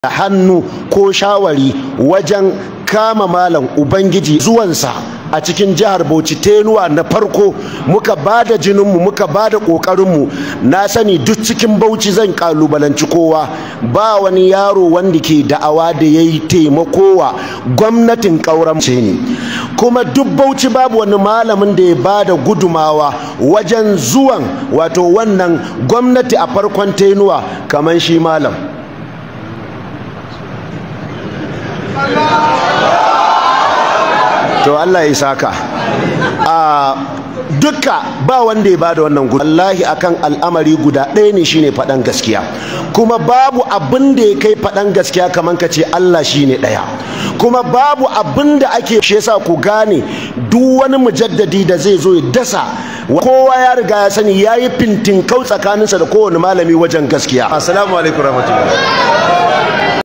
da hannu ko shawari wajen kama malam ubangiji zuwansa a cikin jihar bauchi tenuwa na farko muka ba da jininmu muka ba da ƙoƙarinmu na sani duk cikin bauchi zan ƙalubalanci kowa ba wani yaro wanda ke da'awa da ya yi taimakowa gwamnatin ƙauran ne kuma duk bauchi babu wani malamin da ya ba da gudumawa wajen zuwan wato wannan gwamnati a farkon tenuwa kamar shi malam to Allah ya saka a duka ba wanda ya bada wannan gudu wallahi akan al'amari guda ɗaya ne shine faɗan gaskiya kuma babu abin da ya kai faɗan gaskiya kamar ka ce Allah shine ɗaya kuma babu abin da ake shi yasa ku gane duk wani mujaddadi da zai zo ya dasa kowa ya riga ya sani ya yi fintinkau tsakaninsa da kowane malami wajen gaskiya assalamu alaikum rahmatullahi